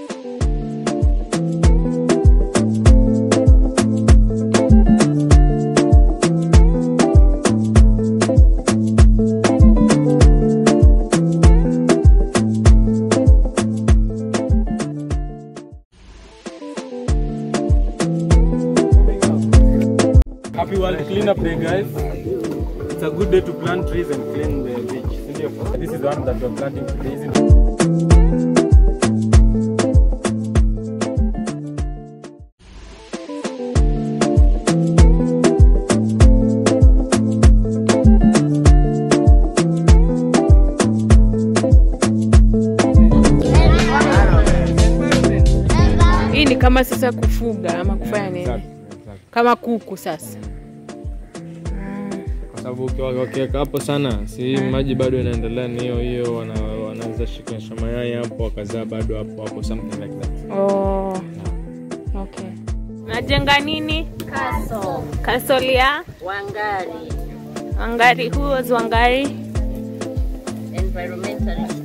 Happy World Cleanup Day, guys. It's a good day to plant trees and clean the beach. Sindio? This is the one that we're planting today, isn't it? Hii ni kama sasa kufuga ama kufanya nini? Exactly, exactly. Kama kuku sasa. Kwa sababu ukiwa- wakiweka hapo sana, si maji bado inaendelea ni hiyo hiyo, wana- wanaweza shikanisha mayai hapo wakazaa bado hapo hapo, something like that. Oh. Okay. Najenga nini? Castle Castle ya Wangari Wangari. Who was Wangari? environmentalist